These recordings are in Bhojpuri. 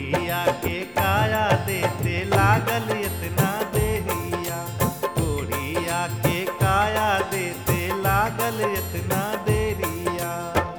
कोढ़िया के काया देते लागल इतना देरिया कोढ़िया के काया देते लागल इतना देरिया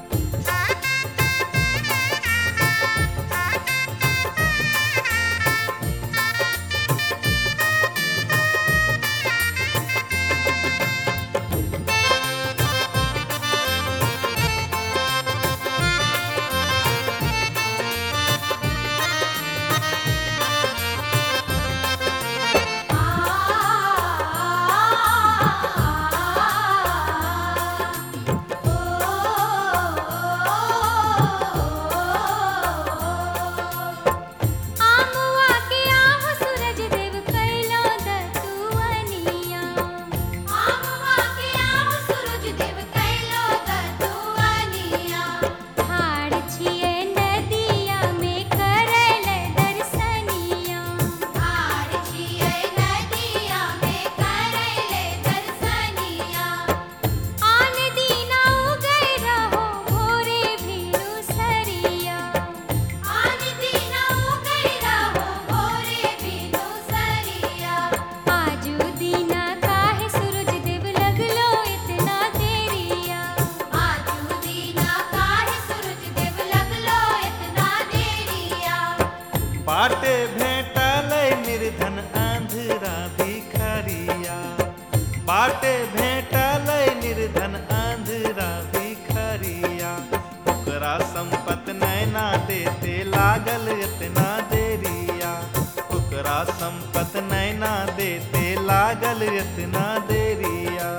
आमुआ के आह सूरज देव कैलो दतुवनिया आमुआ के आह सूरज देव कैलो दतुवनिया ठाड़ छिए नदिया में करल दर्शनिया ठाड़ छिए नदिया में करल दर्शनिया आन दीना उगै रहो भोरे भिनु सरिया आन दीना उगै रहो भोरे भिनु सरिया आजू दीना काहे सूरज देव लगलो इतना देरिया आजू दीना काहे सूरज देव लगलो इतना देरिया बाटे भेटल निर्धन आंधरा भिखरिया बाटे भेटल निर्धन आंधरा भिखरिया ओकरा संपत नैना देते लागल इतना देरिया ओकरा संपत नैना देते लागल इतना देरिया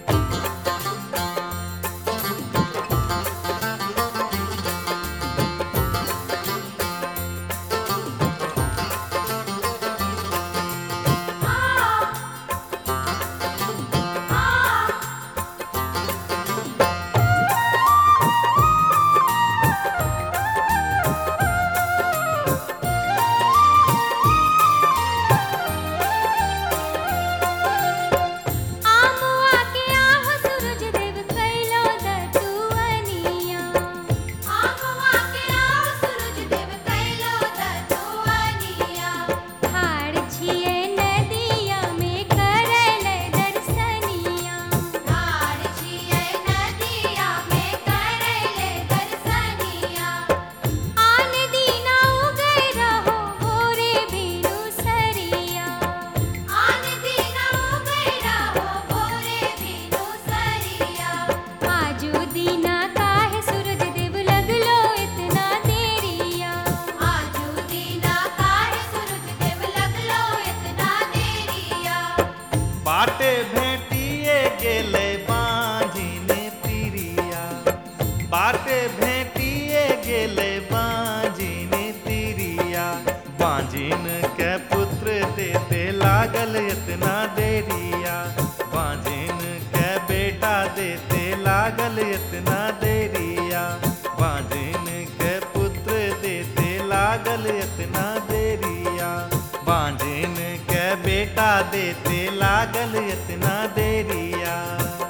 आमुआ के आह सूरज देव कैलो दतुवनिया आमुआ के आह सूरज देव कैलो दतुवनिया ठाड़ छिए नदिया में करल दर्शनिया ठाड़ छिए नदिया में करल दर्शनिया आन दीना उगै रहो भोरे भिनु सरिया आन दीना उगै रहो भोरे भिनु सरिया आजू दीना काहे सूरज देव लगलो इतना देरिया आजू दीना काहे सूरज देव लगलो इतना देरिया बाटे भेटिए गेले बांझिन तिरिया बाटे भेटिए गेले बांझिन तिरिया बांझिन के पुत्र देते लागल इतना देरिया बांझिन के बेटा देते लागल इतना देरिया बांझिन के पुत्र देते लागल इतना देरिया बांझिन के बेटा देते लागल इतना देरिया